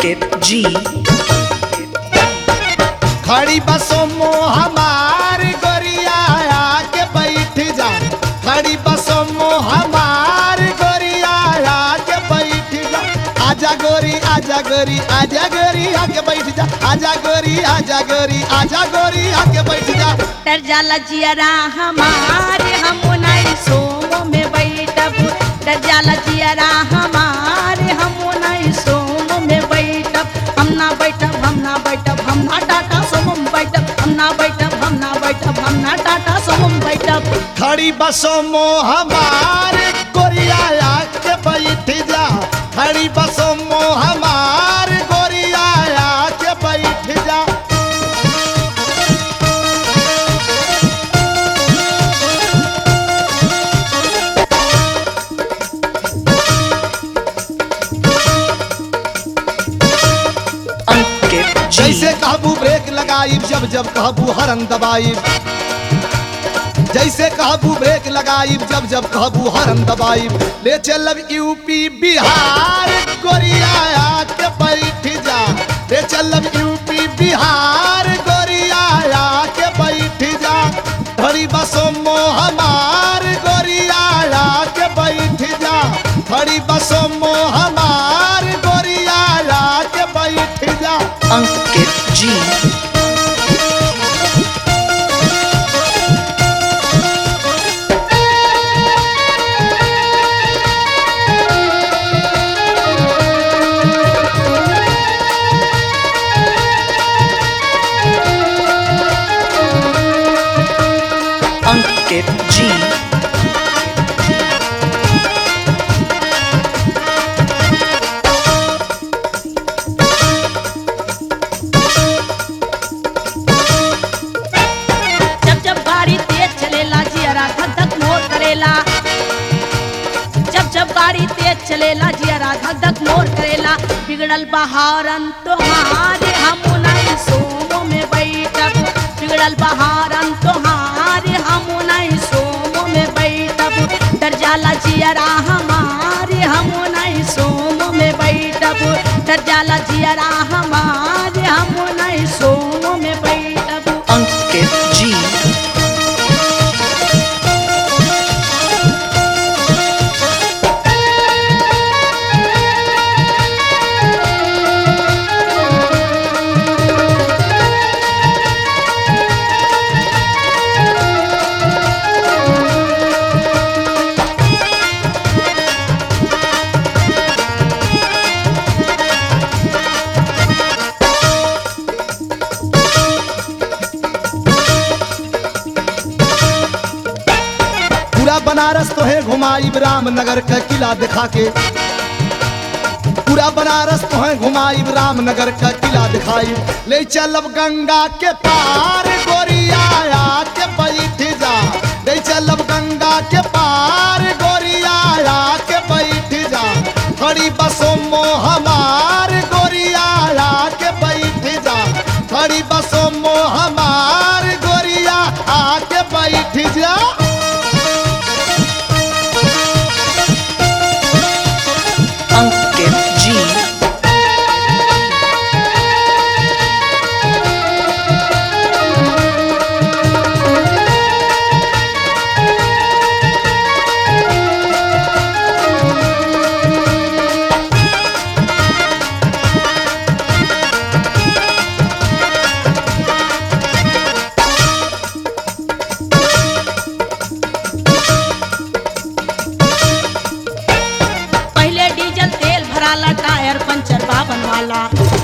अंकित जी खड़ी बसों मो हमार गोरिया आके बैठ जा खड़ी बसों मो हमार गोरिया आके बैठ जा आजा गोरी आजा गोरी आजा गोरी आके बैठ जा आजा गोरी आजा गोरी आजा गोरी आके बैठ जा तर जाला जियरा हमारे हम नहीं सोमो में बैठब तर जाला जियरा हमारे हम नहीं सोमो में बैठब हम ना बैठब हम ना बैठब हम ना टाटा सोम बैठब हम ना बैठब हम ना बैठब हम ना टाटा सोम बैठब खड़ी बसों मो हमार गोरिया आके बैठ जा खड़ी बसों मो हमार गोरिया आके बैठ जा अंकित जी जैसे कहबू ब्रेक लगाई जब जब कहबू हरन दबाई जैसे कहबू ब्रेक लगाई जब जब कहबू हरन दबाई ले चलब यूपी बिहार गोरिया आके बैठ जा ले चलब यूपी बिहार गोरिया आके बैठ जा बड़ी बसों मो हमार गोरिया आके बैठ जा बड़ी बसों मो हमार गोरिया आके बैठ जा अंकित जी अंकित जी जब जब गाड़ी तेज चलेला जियरा धक धक मोर करेला जब जब गाड़ी तेज चलेला जियरा धक धक मोर करेला बिगड़ल बहारन तोहारे हम नहीं सोमो में बैठब बिगड़ल बहारन तोहारे हम नहीं सोमो में बैठब डर जाला जियरा हमारे हम नहीं सोमो में बैठब डर जाला जियरा हमारे हम नहीं सोमो में बैठब अंकित जी पूरा बनारस तो है घुमाई रामनगर का किला दिखा के पूरा बनारस तो है घुमाई रामनगर का किला दिखाई ले चलब गंगा के पार गोरिया के बैठ जा ले चलब गंगा के पार गोरिया के बैठ जा खड़ी बसों मो हमार गोरिया के बैठ जा खड़ी बसों मो हमार गोरिया आके बैठ जा अंकित जी पहले डीजल तेल भराला टायर पंचर बाबन वाला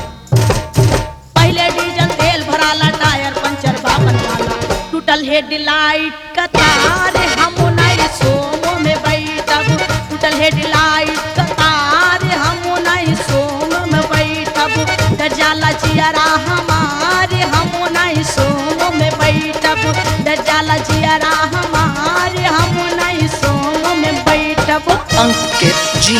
पहले डीजल तेल भराला टायर पंचर बाबन वाला टूटल हेडलाइट का तार हम नहीं सोमो में बैठब टूटल हेडलाइट का तार हम नहीं सोमो में बैठब डर जाला जियरा हमारे हम नहीं सोमो में बैठब डर जाला जियरा हमारे हम नहीं सोमो में बैठब अंकित जी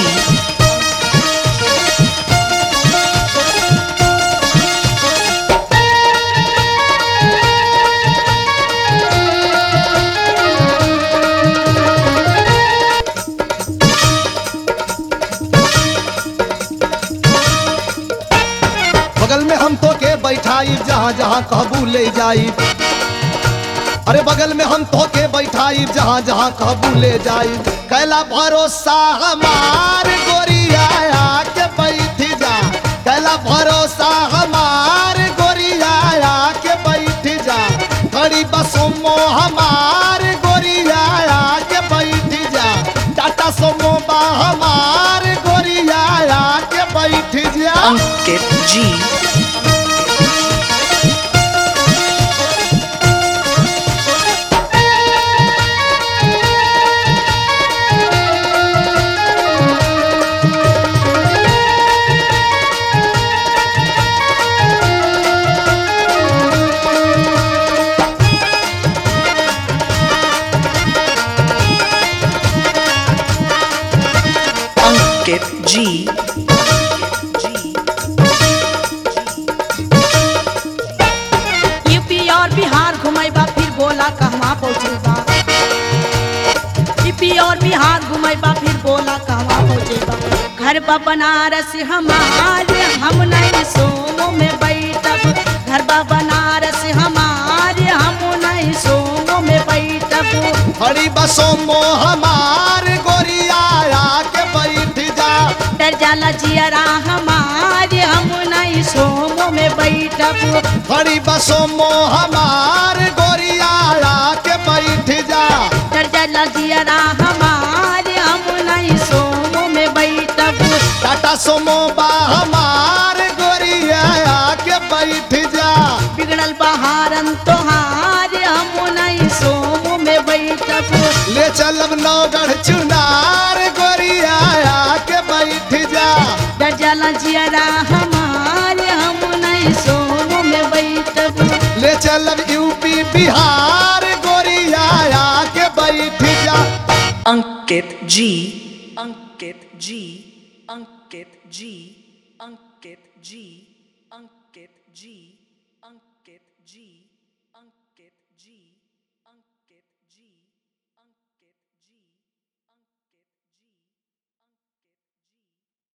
बगल में हम तो के बैठाई जहाँ जहाँ कहबू ले जाई अरे बगल में हम तो के बैठाई जहाँ जहाँ कहबू ले जाई कैला भरोसा हमार गोरिया के बैठ जा कैला भरोसा हमार गोरिया के बैठ जा खड़ी बसोमो हमार गोरिया के बैठ जा टाटा सोमो बा हमार गोरिया के बैठ जा Ankit G. Ankit G. UP और बिहार घुमैबा फिर बोला कहवा पहुँचेबा यूपी और बिहार घुमैबा फिर बोला कहवा पहुँचेबा घर बा बनारस हमारे हम नहीं सोमो में बैठब घर बा बनारस हमारे हम नहीं सोमो में बैठब हरी बसोमो हमार गोरिया के बैठ जा डर जाला जियरा हमारे हम नहीं सोमो में बैठब हरी बसोमो हमार गोरिया के बैठ जा डर जाला जियरा हमारे हम नहीं सोमो में बैठब टाटा सोमो बा हमार गोरिया के बैठ जा बिगड़ल बहारन तोहार हम नहीं सोमो में बैठब ले चलब नौगढ़ चुनार गोरिया के बैठ जा डर जाला जियरा हमारे हम नहीं सोमो में बैठब ले चलब यूपी बिहार गोरिया के बैठ जा Ankit G. Ankit G. Ankit G. Ankit G. Ankit G. Ankit G. Ankit G.